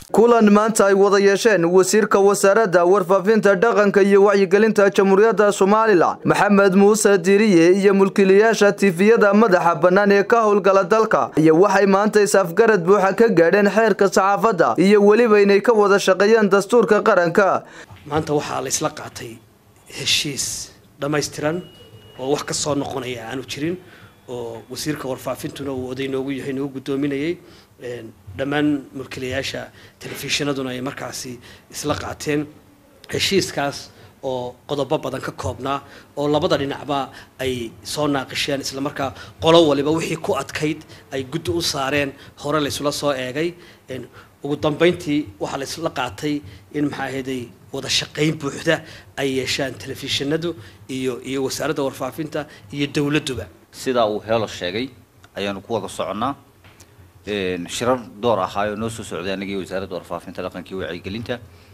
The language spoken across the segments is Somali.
kulan maanta ay wada yeesheen wasiirka wasaaradda warfaafinta dhaqanka iyo wacyigelinta jamhuuriyadda somalilan maxamed muuse diiriye iyo mulkiilayaasha tifiyada madaxa bannaan ee ka howlgala dalka iyo waxay maanta is-afgarad buuxa ka gaadheen xeerka saxaafadda iyo weliba inay ka wada shaqeeyaan dastuurka qaranka maanta waxaa la isla qaatay heshiis dhammaystiran oo wax ka soo noqonaya aanu jirin oo wasiirka warfaafintuna uu oday noogu yahay noogu guddoominayay dhammaan mulkiilayaasha telefishinaduna ay markaasi isla qaateen heshiiskaas oo qodobo badan ka koobnaa oo labada dhinacba ay soo naaqisheen islamarkaa qolo waliba wixii ku adkayd ay guddi u saareen hore laysula soo eegay ugu dambeyntii waxaa la isla qaatay in maxaa ahayday wada shaqayn buuxda ay yeeshaan telefishinadu iyo iyo wasaaradda warfaafinta iyo dowladduba sidaa uu heelo sheegay ayaanu ku wada soconnaa shirar door ahaayoo noo soo socday annaga iyo wasaaradda warfaafinta dhaqanka iyo wacyigelinta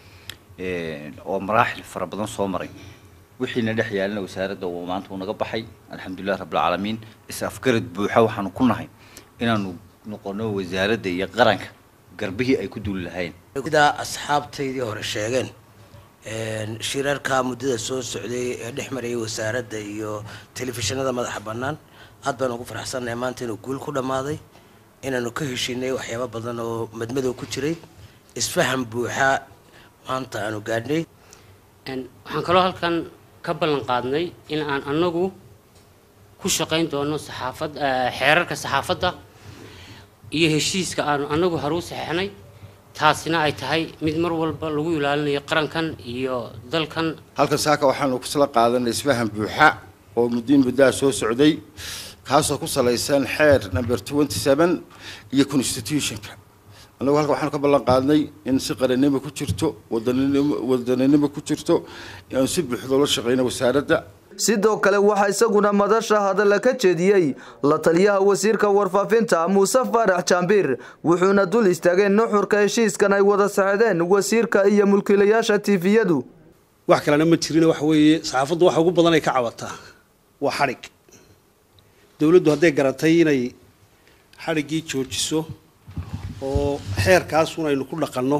oo maraaxil fara badan soo maray wixiina dhex yaalana wasaaradda uu maanta uu naga baxay alxamdulilah rabbilcaalamiin is-afgarad buuxa waxaanu ku nahay inaanu noqono wasaaradda iyo qaranka garbihii ay ku duuli lahayn sidaa asxaabtaydii hore sheegeen shirarka muddada soo socday ee dhex marayay wasaaradda iyo telefishinada madaxa bannaan aad baan ugu faraxsannahay maanta inuu guul ku dhammaaday inaanu ka heshinay waxyaaba badan oo madmadow ku jiray isfaham buuxa maanta aanu gaadhnay waxaan kaloo halkan ka ballan qaadnay in aan anagu ku shaqayn doono saxaafad xeerarka saxaafadda iyo heshiiska aanu anagu haruu saxeixnay taasina ay tahay mid mar walba lagu ilaalinayo qarankan iyo dalkan halkan saaka waxaanu kusla qaadanay isfaham buuxa oo muddiin muddaha soo socday kaasoo ku salaysan xeer number twenty seven iyo constitutionka annagu halka waxaanu ka ballan qaadnay in si qarannimo ku jirto wadaninimo wadaninimo ku jirto aanu si buuxda ula shaqeyno wasaaradda sidoo kale waxaa isaguna madasha hadalla ka jeediyey la taliyaha wasiirka warfaafinta muuse faarax jaambiir wuxuuna dul istaageen nuxurka heshiiskan ay wada saxdeen wasiirka iyo mulkiilayaasha tifiyadu wax kalena ma jirin waxa weeye saxaafaddu waxa ugu badan ay ka cabataa waa xadhig dowladdu hadday garatay inay xadhiggii joojiso oo xeerkaasun aynu ku dhaqanno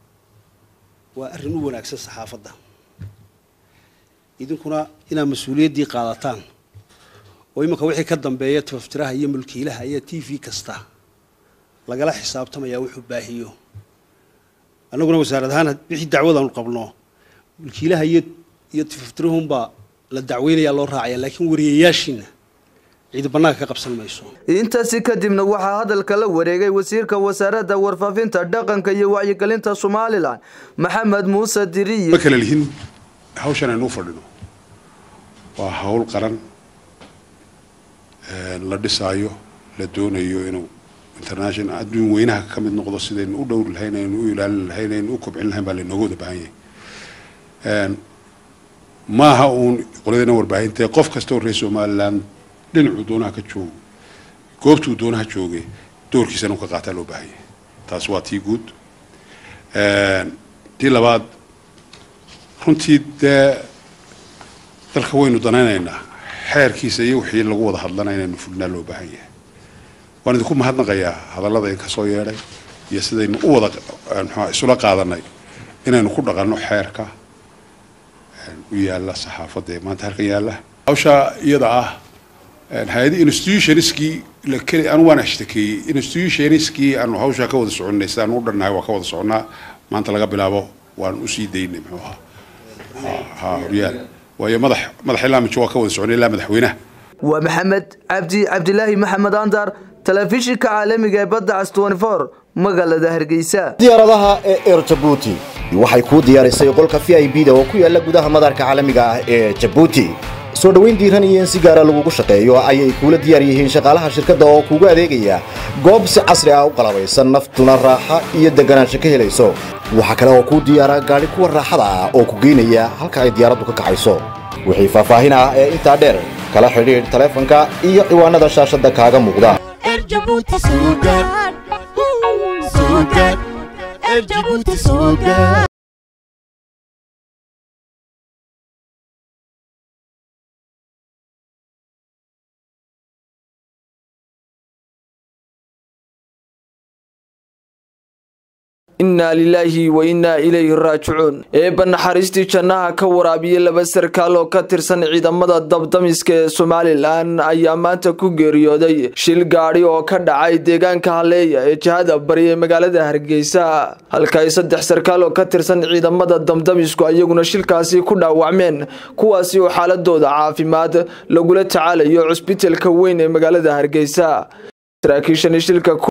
waa arrin u wanaagsan saxaafadda idinkuna inaad mas-uuliyaddii qaadataan oo iminka wixii ka dambeeya tafaftiraha iyo mulkiilaha iyo t v kasta lagala xisaabtamaya wuxuu baahiyo annaguna wasaarad ahaan wixii dacwadaanu qabno mulkiilaha iyo iyo tafaftirahunbaa la dacweynayaa loo raacaya laakiin wariyayaashiina ciidi bannaanka ka qabsan mayso intaasi kadibna waxaa hadalka la wareegay wasiirka wasaaradda warfaafinta dhaqanka iyo wacyigelinta somalilan maxamed muuse diriye ma kala lihin hawshan aynu u fadhino waa hawl qaran la dhisaayo la doonayo inuu international adduun weynaha ka mid noqdo sidaynu u dhowri lahayn aynu u ilaalin lahayn aynu u kobcin lahayn baa laynooga wada baahan yahay maaha uun qoladayna warbaahintae qof kasta oo reer somaliland dhinacuu doonaha ka joogo goobtuu doonaha jooge doorkiisana u ka qaataa loo baahan yahay taas waa tii guud tii labaad runtii dee dalka waynu danaynaynaa xeerkiisa iyo wixii lagu wada hadlana inaynu fulnaa loo baahan yahay waan idinku mahadnaqayaa hadallada in kasoo yeedhay iyo sidaynu u wada mxua isula qaadanay inaynu ku dhaqanno xeerka u yaalla saxaafadda ee maanta halkan yaalla hawsha iyada ah hay-adi institutionskii la keli anu waan ashtakeeyey institutionskii aanu hawshaa ka wada soconnay sidaan u dhannahay waa ka wada soconnaa maanta laga bilaabo waan usii daynay muxuu ahaa ha horyaal waayo madax madax ilaa mijo waa ka wada soconay ilaa madaxweynaha waa maxamed cabdi cabdilaahi maxamed andar telefishinka caalamiga ee badda cas magaalada hargeysa diyaaradaha ee eer jabuuti waxay kuu diyaarisay qolka v i b da oo ku yaala gudaha madaarka caalamiga ah ee jabuuti soo dhoweyn diiran iyo in si gaara lagugu shaqeeyo ayay kuula diyaar yihiin shaqaalaha shirkadda oo kuugu adeegaya goob si casri ah u qalabaysan naftuna raaxa iyo deganaansho ka helayso waxaa kale oo kuu diyaara gaadhi kuwa raaxada ah oo ku geynaya halka ay diyaaraddu ka kacayso wixii faahfaahin ah ee intaa dheer kala xidhiidh taleefanka iyo ciwaanada shaashadda kaaga muuqda innaa lilaahi wa innaa ilayhi raajicuun eebba naxariistii jannaha ka waraabiyey laba sarkaal oo ka tirsan ciidamada dabdamiska ee somalilan ayaa maanta ku geeriyooday shil gaadhi oo ka dhacay deegaanka haleeya ee jihada bari ee magaalada hargeysa halka ay saddex sarkaal oo ka tirsan ciidamada damdamisku ayaguna shilkaasi ku dhaawacmeen kuwaasi oo xaaladooda caafimaad lagula tacaalayo cusbitalka weyn ee magaalada hargeysa saraakiishani shilka